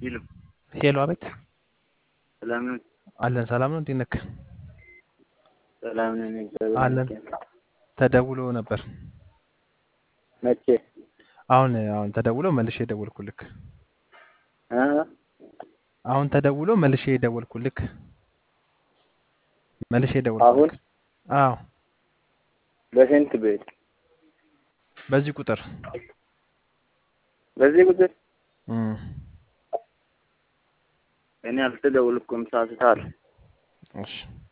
ሄሎ ሄሎ፣ አቤት። ሰላም ነው? አለን። ሰላም ነው። እንዴት ነህ? ሰላም ነን። እግዚአብሔር አለን። ይመስገን። ተደውሎ ነበር። መቼ? አሁን አሁን ተደውሎ መልሼ የደወልኩልክ። እ? አሁን ተደውሎ መልሼ የደወልኩልክ። መልሼ አሁን የደወልኩልክ። አዎ፣ በስንት ቤት? በዚህ ቁጥር በዚህ ቁጥር እም፣ እኔ አልተደወልኩም። ሳስታል እሺ